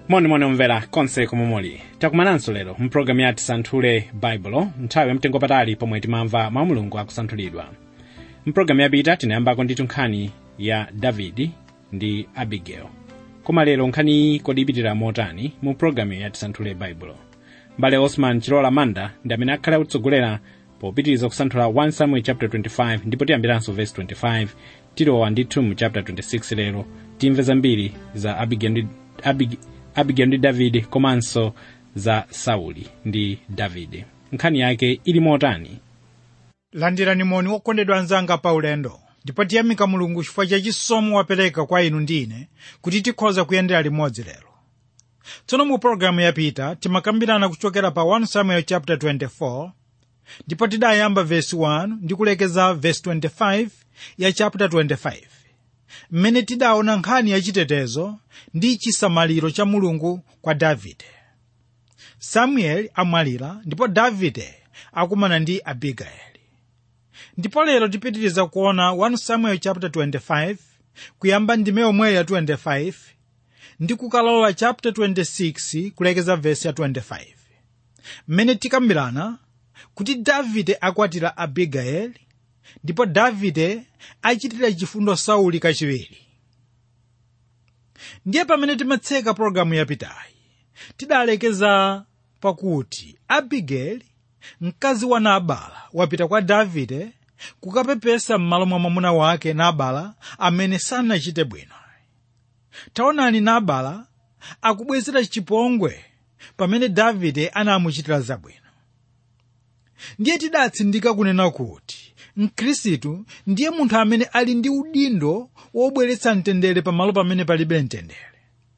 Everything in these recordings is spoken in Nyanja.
monimoni omvera konse komwe muli takumananso lero mpulogalamu ya tisanthule baibulo nthawi yamtengo patali pomwe timamva mawu mulungu akusanthulidwa mpulogalamu yapita tinayambako ndi nkhani ya davidi ndi abigail koma lero nkhaniyi kodi ipitira motani mu pulogalamu ya tisanthule baibulo mbale osman chilola manda ndi amene akhale akutsogolera popitiriza kusanthula 1 samuel chapter 25 ndipo tiyambiranso verse 25 tilowa ndithu mu chapter 26 lero timve zambiri za abigail ndi, Abig, abigail ndi davide komanso za sauli ndi davide nkhani yake ili motani landirani moni okondedwa anzanga pa ulendo ndipo tiyamika mulungu chifukwa cha chisomo wapereka kwa inu ndi ine kuti tikhoza kuyendera limodzi lero tsono mu pologalamu yapita timakambirana kuchokera pa 1 samuel chapter 24 ndipo tidayamba vesi 1 ndi kulekeza vesi 25 ya chapter 25 mmene tidaona nkhani yachitetezo ndi chisamaliro cha mulungu kwa davide samueli amwalira ndipo davide akumana ndi abigayeli ndipo lero tipitiriza kuona 1 samuel chapter 25 kuyamba ndime yomweyo ya 25 ndi kukalowa chapter 26 kulekeza vesi ya 25 mmene tikambirana kuti davide akwatira abigayeli ndipo davide achitira chifundo sauli kachiwiri ndiye pamene timatseka pologalamu yapitayi tidalekeza pakuti abigeli mkazi wa nabala wapita kwa davide kukapepesa m'malo mwa mwamuna wake nabala amene sanachite bwino taonani nabala akubwezera chipongwe pamene davide anamuchitira zabwino ndiye tidatsindika kunena kuti mkhristu ndiye munthu amene ali ndi udindo wobweretsa mtendere pamalo pamene palibe mtendere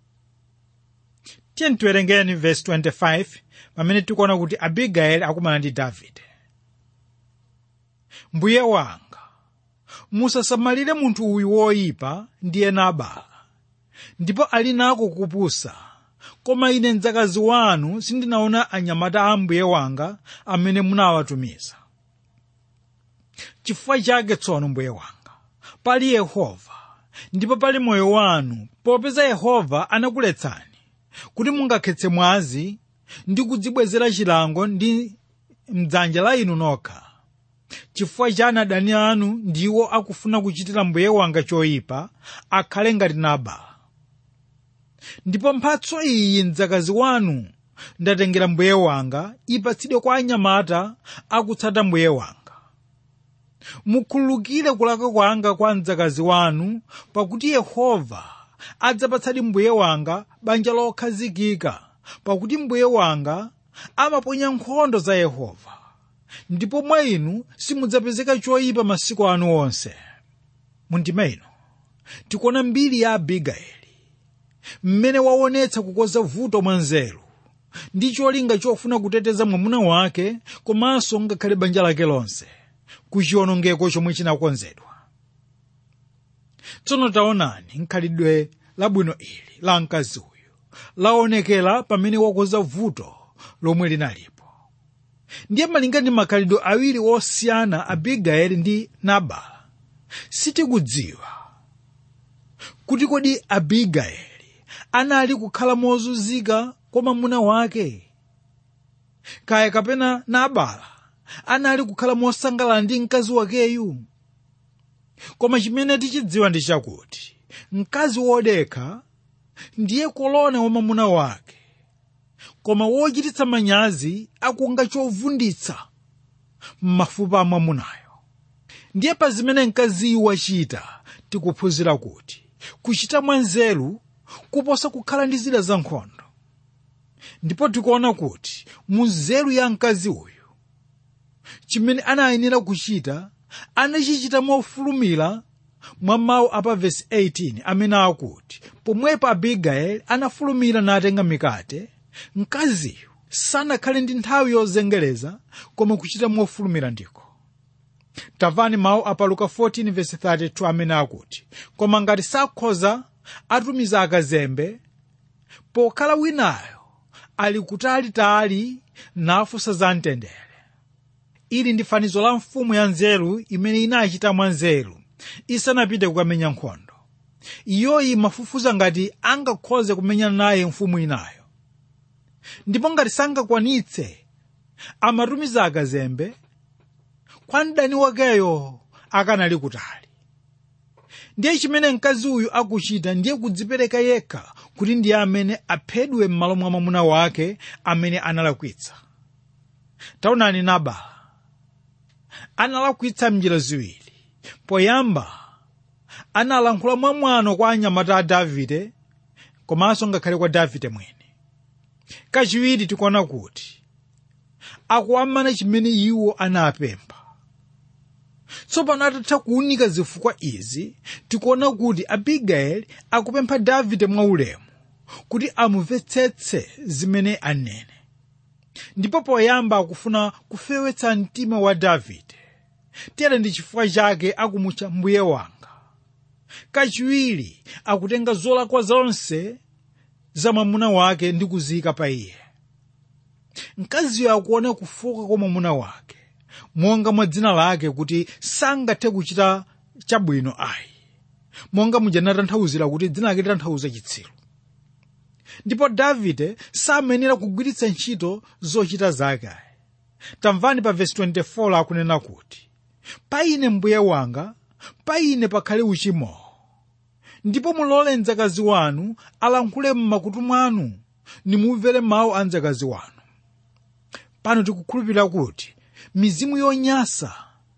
tiye tiwerengeni vesi 25 pamene tikuona kuti abigayeli akumana ndi davide mbuye wanga musasamalire munthu uyu woyipa ndiye nabala ndipo ali nako kupusa koma ine mdzakazi wanu sindinaona anyamata a mbuye wanga amene munawatumiza chifukwa chake tsono mbuye wanga pali yehova ndipo pali moyo wanu popeza yehova anakuletsani kuti mungakhetse mwazi ndi kudzibwezera chilango ndi mdzanja la inu nokha chifukwa cha adani anu ndiwo akufuna kuchitira mbuye wanga choyipa akhale ngati nabala ndipo mphatso iyi mdzakazi wanu ndatengera mbuye wanga ipatsidwe kwa anyamata akutsata mbuye wanga mukhululukire kulakwa kwanga kwa mdzakazi wanu pakuti yehova adzapatsadi mbuye wanga banja lokhazikika pakuti mbuye wanga amaponya nkhondo za yehova ndipo mwa inu simudzapezeka choyipa masiku anu onse mundima ino tikuona mbiri ya abigayeli mmene waonetsa kukonza vuto mwanzeru ndi cholinga chofuna kuteteza mwamuna wake komanso ngakhale banja lake lonse kuchiwonongeko chomwe chinakonzedwa tsono taonani nkhalidwe labwino ili la mkazi uyu laonekera pamene wakonza vuto lomwe linalipo ndiye malinga ndi makhalidwe awiri osiyana abigayeli ndi nabala sitikudziwa kuti kodi abigayeli anali kukhala mozunzika kwa mwamuna wake kaya kapena nabala anali kukhala mosangalala ndi mkazi wakeyu koma chimene tichidziwa ndi chakuti mkazi wodekha ndiye kolona wa mwamuna wake koma wochititsa manyazi akunga chovunditsa m'mafupa a mwamunayo ndiye pa zimene mkaziyu wachita tikuphunzira kuti kuchita mwanzeru kuposa kukhala ndi zida za nkhondo ndipo tikuona kuti mu nzeru ya mkazi uyu chimene anayenera kuchita anachichita mofulumira mwa mawu apa vesi 18 amene akuti pomwepo abigayeli anafulumira natenga mikate mkaziyo sanakhale ndi nthawi yozengereza koma kuchita mofulumira ndiko tamvani mawu apa luka 14 vesi 32 amene akuti koma ngati sakhoza atumiza akazembe pokhala winayo ali kutalitali nafunsa za mtendere ili ndi fanizo la mfumu ya nzeru imene inachita mwa nzeru isanapite kukamenya nkhondo iyoyi mafufuza ngati angakhoze kumenyana naye mfumu inayo ndipo ngati sangakwanitse amatumiza akazembe kwa mdani wakeyo akanali kutali ndiye chimene mkazi uyu akuchita ndiye kudzipereka yekha kuti ndiye amene aphedwe m'malo mwa mwamuna wake amene analakwitsa taonani nabala analakwitsa mnjira ziwiri poyamba analankhula mwamwano kwa anyamata a davide komanso ngakhale kwa davide mwene kachiwiri tikuona kuti akuwamana chimene iwo anapempha tsopano atatha kuwunika zifukwa izi tikuona kuti abigayeli akupempha davide mwaulemu kuti amumvetsetse zimene anene ndipo poyamba akufuna kufewetsa mtima wa davide tere ndi chifukwa chake akumutcha mbuye wanga kachiwiri akutenga zolakwa zonse za mwamuna wake ndi kuziyika pa iye mkaziyo akuona kufoka kwa mwamuna wake monga mwa dzina lake kuti sangathe kuchita chabwino ayi monga muja natanthauzira kuti dzina lake litanthauza chitsiru ndipo davide samenera kugwiritsa ntchito zochita zake ayi tamvani pa vesi 24 akunena kuti pa ine mbuye wanga pa ine pakhale uchimowo ndipo mulole mdzakazi wanu alankhule m'makutu mwanu nimumvere mawu a mdzakazi wanu pano tikukhulupirira kuti mizimu yonyansa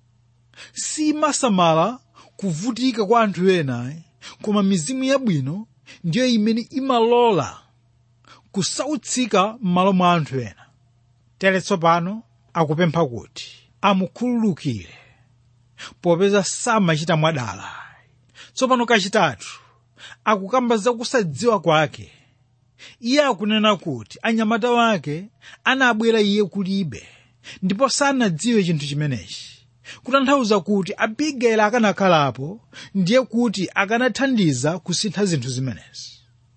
simasamala kuvutika kwa anthu ena koma mizimu yabwino ndiyo imene imalola kusautsika m'malo mwa anthu ena tere tsopano akupempha kuti amukhululukire popeza samachita mwadala tsopano kachitatu akukamba za kusadziwa kwake iye akunena kuti anyamata wake anabwera iye kulibe ndipo sanadziwe chinthu chimenechi kutanthauza kuti abigayeli akanakhalapo ndiye kuti akanathandiza kusintha zinthu zimenezi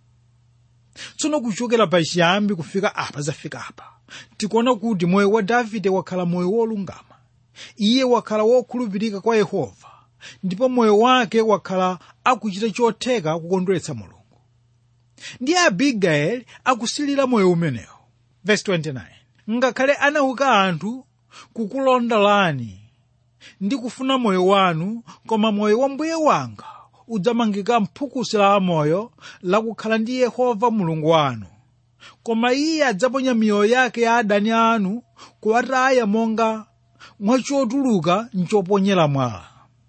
tsono kuchokera pa chiyambi kufika apa zafika apa tikuona kuti moyo wa davide wakhala moyo wolungama iye wakhala wokhulupirika kwa yehova ndipo moyo wake wakhala akuchita chotheka kukondweretsa mulungu ndiye abigayeli akusilira moyo umenewo verse 29 ngakhale anauka anthu kukulondolani ndi kufuna moyo wanu koma moyo wa mbuye wanga udzamangika mphukusi la amoyo lakukhala ndi yehova mulungu wanu koma iye adzaponya miyoyo yake ya adani anu kuwataya monga mwachotuluka mchoponyera mwala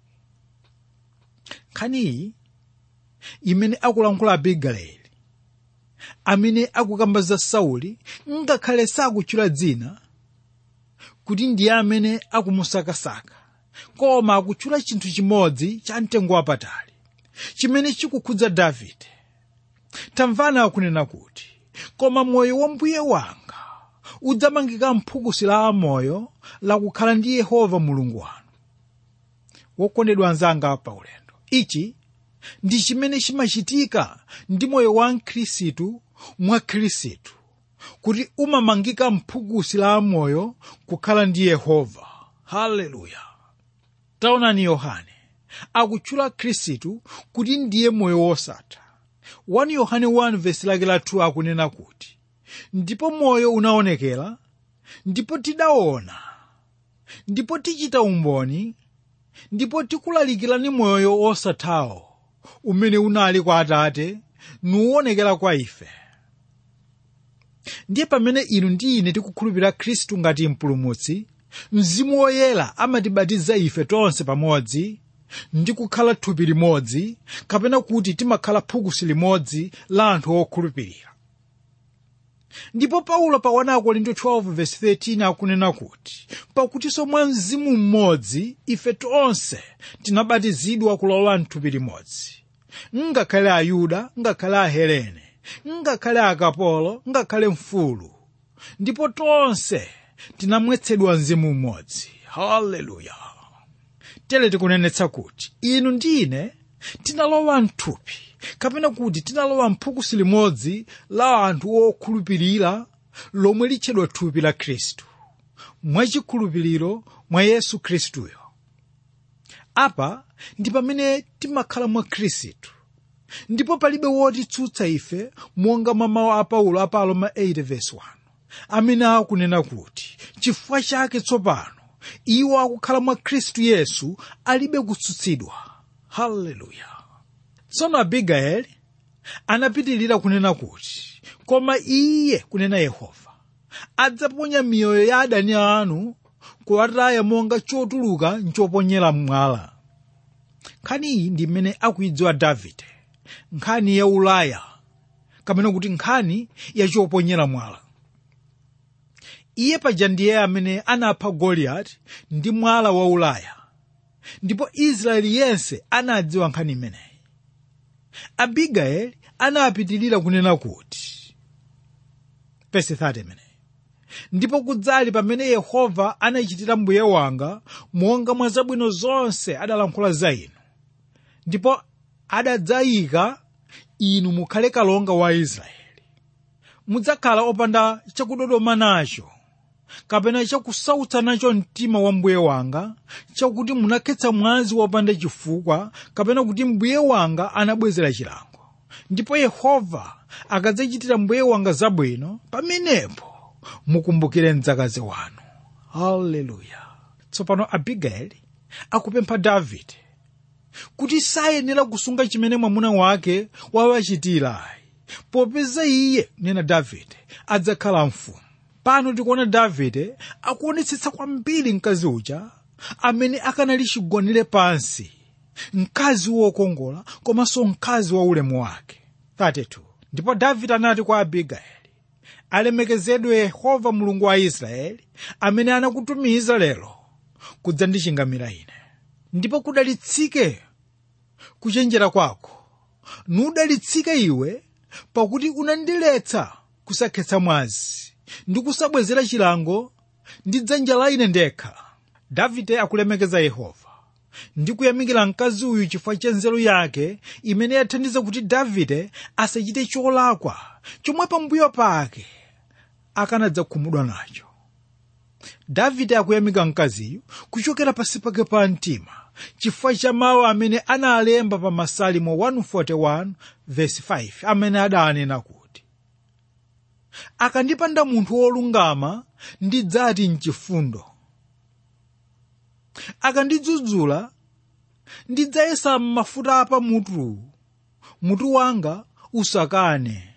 nkhaniyi imene akulankhula abigayeli amene akukamba za sauli ngakhale sakutchula dzina kuti ndiye amene akumusakasaka koma akutchula chinthu chimodzi cha mtengo wapatali chimene chikukhudza davide tamvana akunena kuti koma moyo wa mbuye wanga udzamangika mphukusi la amoyo lakukhala ndi yehova mulungu wanu wokondedwa anzanga pa ulendo ichi ndi chimene chimachitika ndi moyo wa mkhristu mwa khristu kuti umamangika mphukusi la amoyo kukhala ndi yehova haleluya taonani yohane akutchula khristu kuti ndiye moyo wosatha 1 yohane 1 vesi lake la 2 akunena kuti ndipo moyo unaonekera ndipo tidaona ndipo tichita umboni ndipo tikulalikirani moyo wosathawo umene unali kwa atate nuwonekera kwa ife ndiye pamene inu ndi ine tikukhulupirira khristu ngati mpulumutsi mzimu woyera amatibatiza ife tonse pamodzi ndi kukhala thupi limodzi kapena kuti timakhala phukusi limodzi la anthu okhulupirira ndipo paulo pa 1 korinto 12:13 akunena kuti pakutinso mwa mzimu mmodzi ife tonse tinabatizidwa kulowa mthupi limodzi ngakhale ayuda ngakhale ahelene ngakhale akapolo ngakhale mfulu ndipo tonse tinamwetsedwa mzimu mmodzi haleluya tere tikunenetsa kuti inu ndi ine tinalowa mthupi kapena kuti tinalowa mphukusi limodzi la anthu okhulupirira lomwe litchedwa thupi la khristu mwachikhulupiriro mwa yesu khristuyo apa ndi pamene timakhala mwa khristu ndipo palibe wotitsutsa ife monga mwa mawu a paulo a paloma 8 verse 1 amene akunena kuti chifukwa chake tsopano iwo akukhala mwa khristu yesu alibe kutsutsidwa haleluya tsono abigayeli anapitilira kunena kuti koma iye kunena yehova adzaponya miyoyo ya adani anu kuwataya monga chotuluka nchoponyera mwala nkhani iyi ndi imene akuyidziwa davide nkhani ya ulaya kapena kuti nkhani ya choponyera mwala iye paja ndiye amene anapha goliyati ndi mwala wa ulaya ndipo israeli yense anadziwa nkhani imeneyi abigayeli anapitilira kunena kuti verse 30 imeneyi ndipo kudzali pamene yehova anachitira mbuye wanga monga mwa zabwino zonse adalankhula za inu ndipo adadzayika inu mukhale kalonga wa israeli mudzakhala opanda chakudodoma nacho kapena chakusautsa nacho mtima wa mbuye wanga chakuti munakhetsa mwazi wopanda chifukwa kapena kuti mbuye wanga anabwezera chilango ndipo yehova akadzachitira mbuye wanga zabwino pamenepo mukumbukire mdzakazi wanu haleluya tsopano abigayeli akupempha davide kuti sayenera kusunga chimene mwamuna wake wawachitirayi popeza iye nena davide adzakhala mfumu pano tikuona davide akuonetsetsa kwambiri mkazi uja amene akanali chigonere pansi mkazi wokongola komanso mkazi wa ulemu wake 32 ndipo davide anati kwa abigayeli alemekezedwe yehova mulungu wa israeli amene anakutumiza lero kudzandichingamira ine ndipo kudalitsike kuchenjera kwako nudalitsike iwe pakuti unandiletsa kusakhetsa mwazi ndi kusabwezera chilango ndi dzanja la ine ndekha davide akulemekeza yehova ndi kuyamikira mkazi uyu chifukwa cha nzeru yake imene yathandiza kuti davide asachite cholakwa chomwe pambuyo pake akanadzakhumudwa nacho davide akuyamika mkaziyu kuchokera pasi pake pa mtima chifukwa cha mawu amene analemba pa masalimo 141 verse 5 amene adanena kuti akandipanda munthu wolungama ndidzati mchifundo akandidzudzula ndidzayesa mafuta apa mutu mutu wanga usakane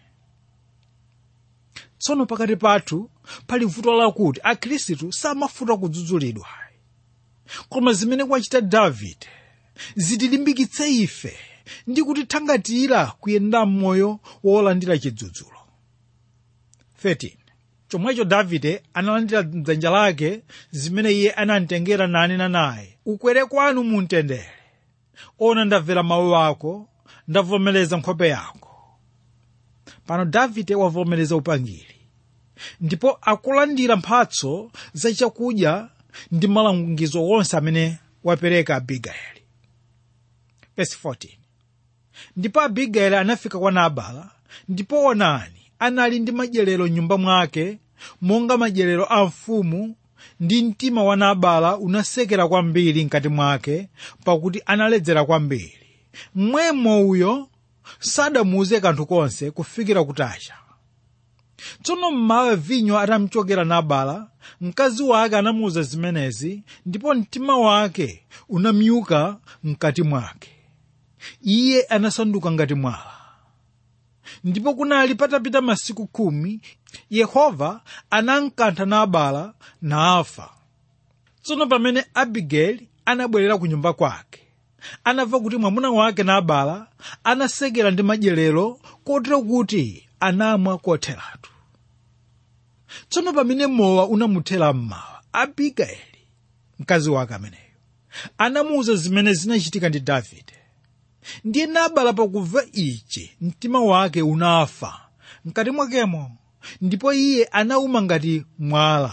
tsono pakati pathu pali vuto lakuti akhristu samafuna kudzudzulidwa koma zimene kwachita davide zitilimbikitse ife ndi kutithangatira kuyenda m'moyo wolandira chidzudzulo 13 chomwecho davide analandira mdzanja lake zimene iye anamtengera nanena naye ukwere kwanu mumtendere ona ndamvera mawu ako ndavomereza nkhope yako pano davide wavomereza upangiri ndipo akulandira mphatso za chakudya ndi malangizo wonse amene wapereka abigayeli Verse 14 ndipo abigayeli anafika kwa nabala ndipo onani anali ndi madyerero m'nyumba mwake monga madyerero a mfumu ndi mtima wa nabala unasekera kwambiri mkati mwake pakuti analedzera kwambiri mmwemo uyo sadamuuze kanthu konse kufikira kutacha tsono mmawa vinyo atamchokera nabala mkazi wake anamuuza zimenezi ndipo mtima wake unamyuka mkati mwake iye anasanduka ngati mwala ndipo kunali patapita masiku khumi yehova anamkantha nabala nafa tsono pamene abigeli anabwerera ku nyumba kwake anamva kuti mwamuna wake nabala anasekera ndi madyerero kotero kuti anamwa kotheratu tsono pamene mowa unamuthera mmawa abigeli mkazi wake ameneyo anamuwuza zimene zinachitika ndi davide ndiye nabala pakumva ichi mtima wake unafa mkati mwakemo ndipo iye anauma ngati mwala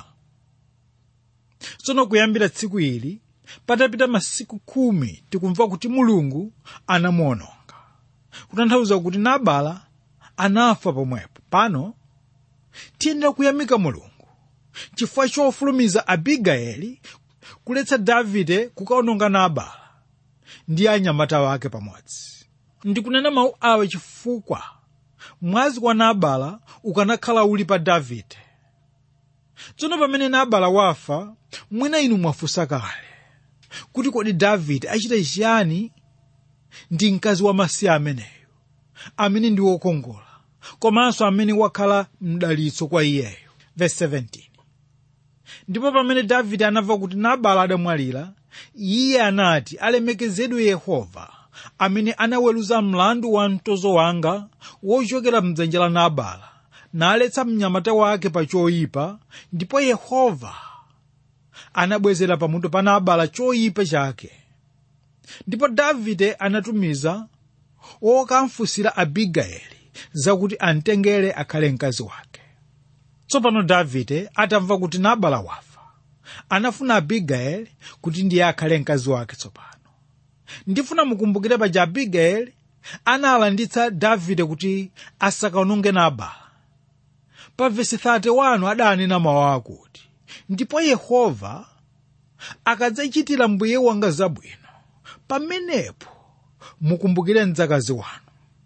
tsono kuyambira tsiku ili patapita masiku khumi tikumva kuti mulungu anamuononga kutanthauza kuti nabala anafa pomwepo pano tiyenera kuyamika mulungu chifukwa chofulumiza abigayeli kuletsa davide kukaononga nabala ndi anyamata wake pamodzi ndikunena mawu awa chifukwa mwazi wa nabala ukanakhala uli pa davide tsono pamene nabala wafa mwina inu mwafunsa kale kuti kodi davide achita chiyani ndi mkazi wamasiye ameneyo amene ndi wokongola komanso amene wakhala mdalitso kwa iyeyo verse 17 ndipo pamene davide anamva kuti nabala adamwalira iye anati alemekezedwe yehova amene anaweruza mlandu wa mtozo wanga wochokera mdzanja la nabala naletsa mnyamata wake pa choyipa ndipo yehova anabwezera pamutu pa nabala choyipa chake ndipo davide anatumiza wokamfunsira abigayeli zakuti amtengere akhale mkazi wake tsopano davide atamva kuti nabala wafa anafuna abigayeli kuti ndiye akhale mkazi wake tsopano ndifuna mukumbukire paja abigayeli analanditsa davide kuti asakaononge nabala pa vesi 31 adanena mawu akuti ndipo yehova akadzachitira mbuye wanga zabwino pamenepo mukumbukire mdzakazi wanu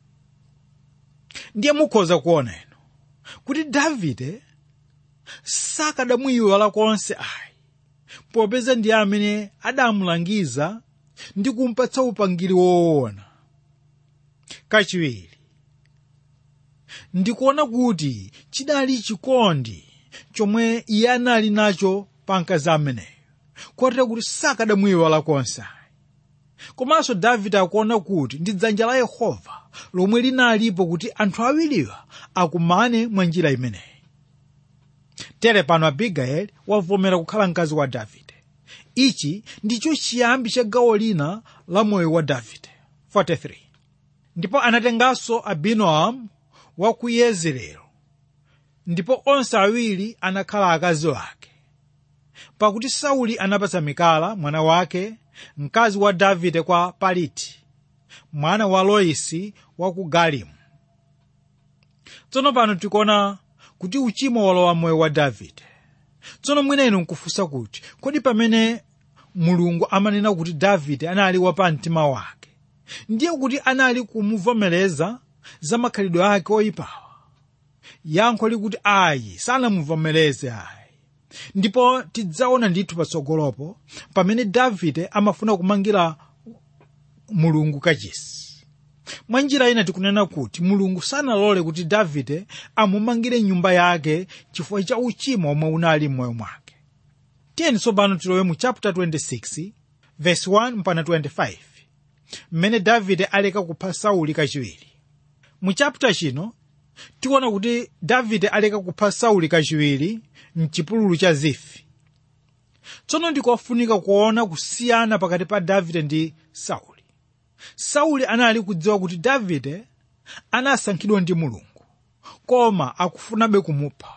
ndiye mukhoza kuona ino kuti davide sakadamuyiwala konse ayi popeza ndiye amene adamulangiza ndi kumpatsa upangiri woona kachiwiri ndikuona kuti chidali chikondi chomwe iye anali nacho pa mkazi ameneyo kotero kuti sakadamuyiwala konse komanso davide akuona kuti ndi dzanja la yehova lomwe linalipo kuti anthu awiriwa akumane mwa njira imeneyi tere pano abigayeli wavomera kukhala mkazi wa davide ichi ndicho chiyambi cha gawo lina la moyo wa davide 43 ndipo anatenganso abinoamu wa ku yezerelo ndipo onse awiri anakhala akazi ake pakuti sauli anapatsa mikala mwana wake mkazi wa davide kwa paliti mwana wa loisi wa ku galimu tsono pano tikuona kuti uchimo walowa moyo wa davide tsono mwina inu nkufunsa kuti kodi pamene mulungu amanena kuti davide anali wapa mtima wake ndiye kuti anali kumuvomereza za makhalidwe ake oyipawa yankho likuti ayi sanamuvomereze ayi ndipo tidzaona ndithu patsogolopo pamene davide amafuna kumangira mulungu kachisi mwa njira ina tikunena kuti mulungu sanalole kuti davide amumangire nyumba yake chifukwa cha uchimo omwe unali m'moyo mwake tiyeni tsopano tilowe mu chapter 26 verse 1 mpaka 25 mmene davide aleka kupha sauli kachiwiri mu chapter chino tiona kuti davide aleka kupha sauli kachiwiri mchipululu cha zifi tsono ndikofunika kuona kusiyana pakati pa davide ndi sauli sauli anali kudziwa kuti davide anasankhidwa ndi mulungu koma akufunabe kumupha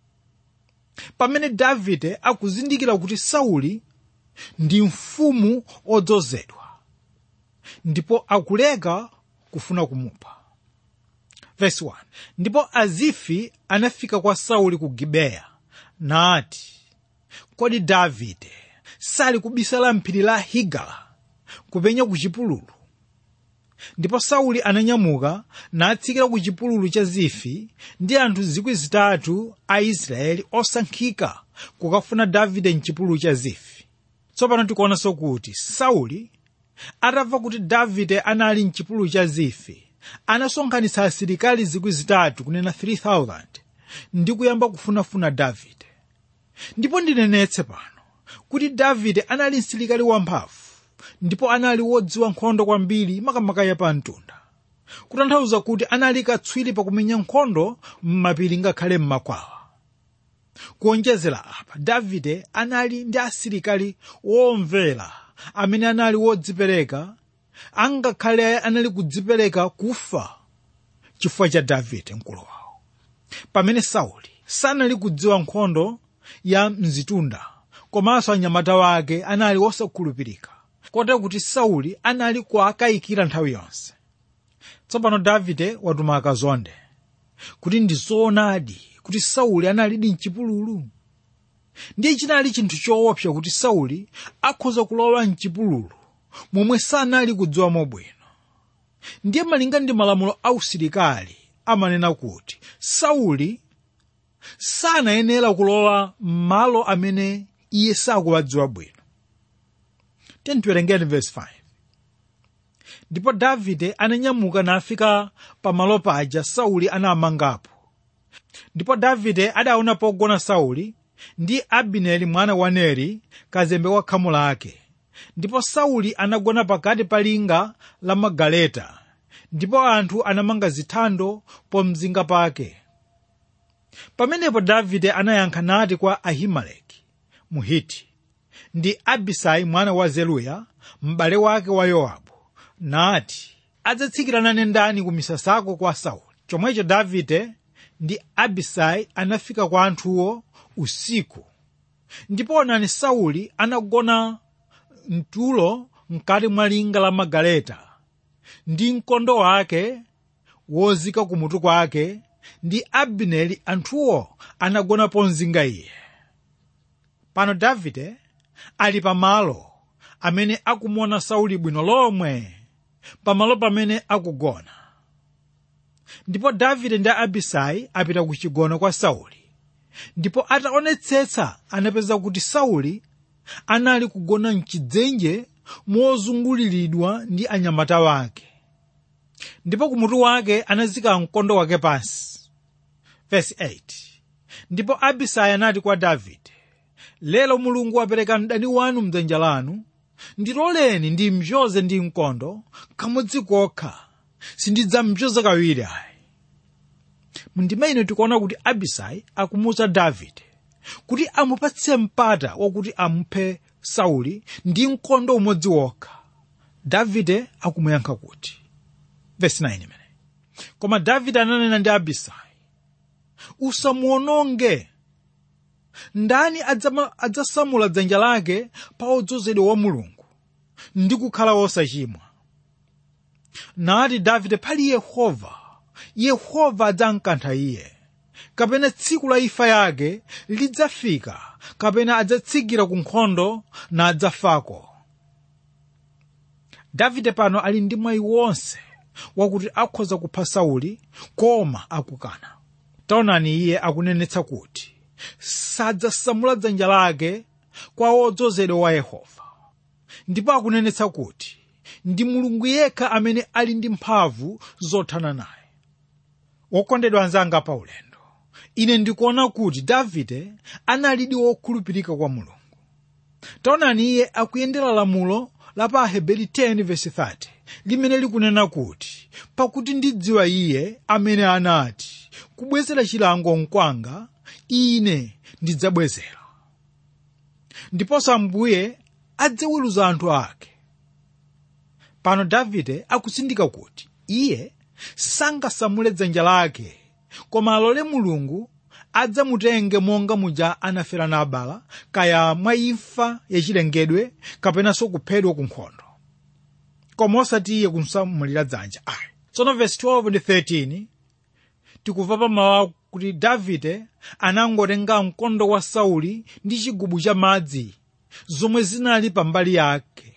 pamene davide akuzindikira kuti sauli ndi mfumu odzozedwa ndipo akuleka kufuna kumupha Verse 1. ndipo azifi anafika kwa sauli ku gibeya nati kodi davide sali kubisala mphiri la higala kupenya ku chipululu ndipo sauli ananyamuka natsikira ku chipululu cha zifi ndi anthu zikwi zitatu a israeli osankhika kukafuna davide mchipululu cha zifi tsopano tikuonanso kuti sauli atamva kuti davide anali mchipululu cha zifi anasonkhanitsa asilikali zikwi zitatu kunena 3000 ndi kuyamba kufunafuna davide ndipo ndinenetse pano kuti davide anali msilikali wamphamvu ndipo anali wodziwa nkhondo kwambiri makamaka ya pamtunda kutanthauza kuti anali katswiri pakumenya nkhondo m'mapiri ngakhale m'makwawa kuonjezera apa davide anali ndi asilikali womvera amene anali wodzipereka angakhale anali kudzipereka kufa chifukwa cha davide mkulu wawo pamene sauli sanali kudziwa nkhondo ya mzitunda komanso anyamata wake anali wosakhulupirika kotero kuti sauli anali kuakayikira nthawi yonse tsopano davide watuma akazonde kuti ndi zoonadi kuti sauli analidi mchipululu ndiye chinali chinthu choopsa kuti sauli akhoza kulowa mchipululu momwe sanali kudziwa mobwino ndiye malinga ndi malamulo ausilikali amanena kuti sauli sanayenera kulowa m'malo amene iye sakuwadziwa bwino tiwerengeni verse 5 ndipo davide ananyamuka nafika pamalo paja sauli anamangapo ndipo davide adaona pogona sauli ndi abineri mwana wa neri kazembe wa khamu lake ndipo sauli anagona pakati pa linga la magaleta ndipo anthu anamanga zithando pomzinga pake pamenepo davide anayankha nati kwa ahimeleki muhiti ndi abisai mwana wa zeruya m'bale wake wa yowabu nati adzatsikira nane ndani ku misasako kwa sauli chomwecho davide ndi abisai anafika kwa anthuwo usiku ndipo onani sauli anagona mtulo mkati mwa linga la magaleta ndi mkondo wake wozika kumutu kwake ndi abineri anthuwo anagona pomzinga iye pano davide ali pamalo amene akumuona sauli bwino lomwe pamalo pamene akugona ndipo davide ndi abisai apita ku chigono kwa sauli ndipo ataonetsetsa anapeza kuti sauli anali kugona mchidzenje mozunguliridwa ndi anyamata wake ndipo kumutu wake anazika mkondo wake pansi Verse 8 ndipo abisai anati kwa davide lero mulungu wapereka mdani wanu mdzanja lanu ndiloleni ndimchoze ndi mkondo kamodzi kokha sindidzamchoza kawiri ayi mundimene tikuona kuti abisai akumuwuza davide kuti amupatse mpata wakuti amuphe sauli ndi mkondo umodzi wokha davide akumuyankha kuti Verse 9 imene koma davide ananena ndi abisai usamuononge ndani adzama- adzasamula dzanja lake pa odzozedwa wa mulungu ndi kukhala wosachimwa nati davide pali yehova yehova adzamkantha iye kapena tsiku la imfa yake lidzafika kapena adzatsikira ku nkhondo na adzafako davide pano ali ndi mwayi wonse wakuti akhoza kupha sauli koma akukana taonani iye akunenetsa kuti sadzasamula dzanja lake kwa wodzozedwa wa yehova ndipo akunenetsa kuti ndi mulungu yekha amene ali ndi mphamvu zothana naye wokondedwa anzanga pa ulendo ine ndikuona kuti davide analidi wokhulupirika kwa mulungu taonani iye akuyendera lamulo la pa aheberi 10:30 limene likunena kuti pakuti ndidziwa iye amene anati kubwezera chilango nkwanga ine ndidzabwezera ndiponso ambuye adzaweruza anthu ake pano davide akusindika kuti iye sangasamule dzanja lake koma alole mulungu adzamutenge monga muja anafera nabala kaya mwa imfa yachilengedwe kapenanso kuphedwa ku nkhondo koma osati iye kumsamulira dzanja ayi tsono vesi 12 ndi 13 tikumva pamawu kuti davide anangotenga mkondo wa sauli ndi chigubu cha madzi zomwe zinali pambali yake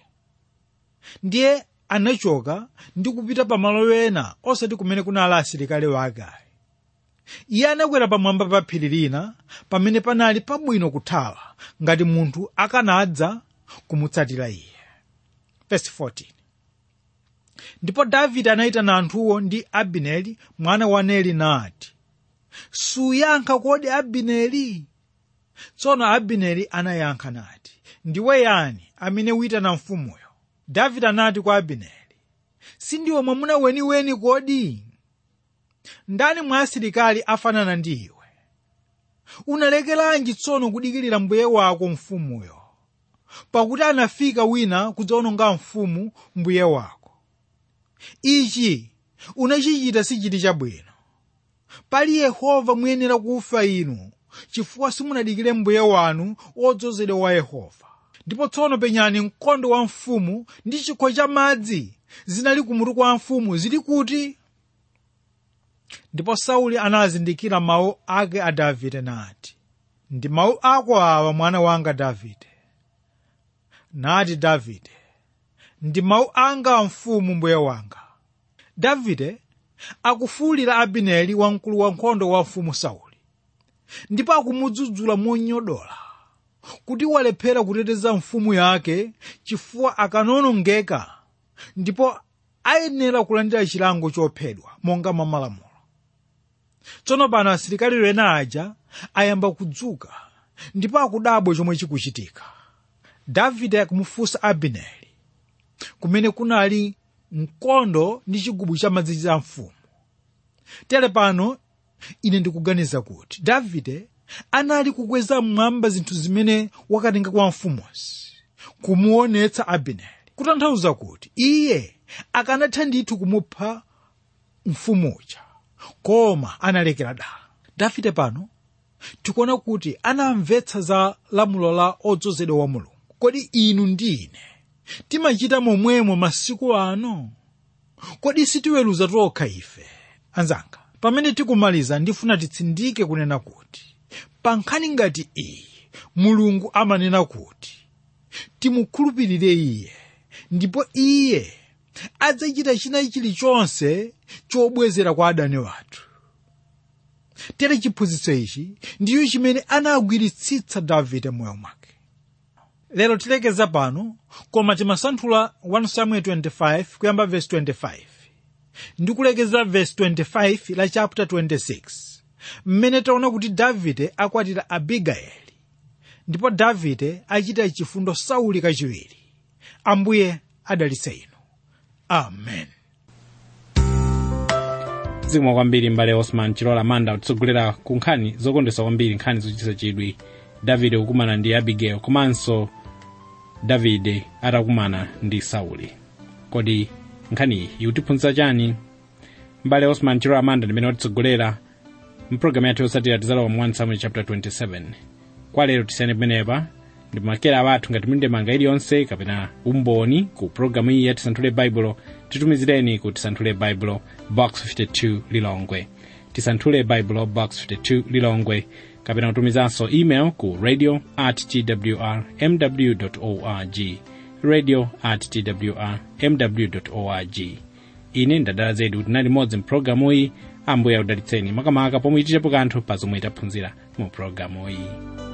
ndiye anachoka ndi kupita pamalo ena osati kumene kunali asilikali wake ayi iye anakwera pamwamba pa phiri lina pamene panali pabwino kuthawa ngati munthu akanadza kumutsatira iye Verse 14 ndipo davide anayitana anthuwo ndi abineri mwana wa neri nati suyankha kodi abineri tsono abineri anayankha nati ndiwe yani amene uyitana mfumuyo davide anati kwa abineri sindiwe mwamuna weniweni kodi ndani mwa asilikali afanana ndi iwe unalekeranji tsono kudikirira mbuye wako mfumuyo pakuti anafika wina kudzawononga mfumu mbuye wako ichi unachichita sichiti chabwino pali yehova muyenera kufa inu chifukwa simunadikire mbuye wanu wodzozedwa wa yehova ndipo tsono penyani mkondo wa mfumu ndi chikho cha madzi zinali kumutu kwa mfumu zili kuti ndipo sauli anazindikira mawu ake a davide nati ndi mawu ako awa mwana wanga davide nati davide ndi mawu anga a mfumu mbuye wanga davide akufuwulira abineri wamkulu wankhondo wa mfumu sauli ndipo akumudzudzula monyodola kuti walephera kuteteza mfumu yake chifukwa akanonongeka ndipo ayenera kulandira chilango chophedwa monga mwa malamulo tsono pano asilikali ena aja ayamba kudzuka ndipo akudabwa chomwe chikuchitika davide akumufunsa abineri kumene kunali mkondo ndi chigubu cha madzi cha mfumu tere pano ine ndikuganiza kuti davide anali kukweza mmwamba zinthu zimene wakatenga kwa mfumuzi kumuonetsa abineri kutanthauza kuti iye akanatha ndithu kumupha mfumuja koma analekera dala davide pano tikuona kuti anamvetsa za lamulo la odzozedwa wa mulungu kodi inu ndi ine timachita momwemo masiku ano kodi sitiweruza tokha ife anzanga pamene tikumaliza ndifuna titsindike kunena kuti pa nkhani ngati iyi mulungu amanena kuti timukhulupirire iye ndipo iye adzachita china chilichonse chobwezera kwa adani wathu tere chiphunzitso ichi ndiyo chimene anagwiritsitsa davide moyo mwake lero tilekeza pano koma timasanthula 1 samuel 25 kuyamba verse 25 ndi kulekeza verse 25 la chapter 26 mmene taona kuti davide akwatira abigayeli ndipo davide achita chifundo sauli kachiwiri ambuye adalitse inu amen zikomo kwambiri mbale osman chilola manda kutsogolera ku nkhani zokondwetsa kwambiri nkhani zochititsa chidwi davide kukumana ndi abigail komanso davide atakumana ndi sauli kodi nkhaniyi ikutiphunzitsa chani mbale osman chilola manda ndimene watitsogolera mpulogalamu yathu yotsatira tizalowa mu 1 samuel chapter 27 kwa lero tisiyane pamenepa ndipo makera athu ngati muli ndi ndemanga iliyonse kapena umboni ku pulogalamu iyi ya tisanthule baibulo titumizireni ku tisanthule baibulo box 52 lilongwe tisanthule baibulo box 52 lilongwe kapena kutumizanso email ku radio at twr mw org radio at twr mw org ine ndadala zedi kuti nali modzi mpulogalamu iyi ambuye akudalitseni makamaka pomwe ichitepo kanthu pa zomwe taphunzira mu pulogalamu iyi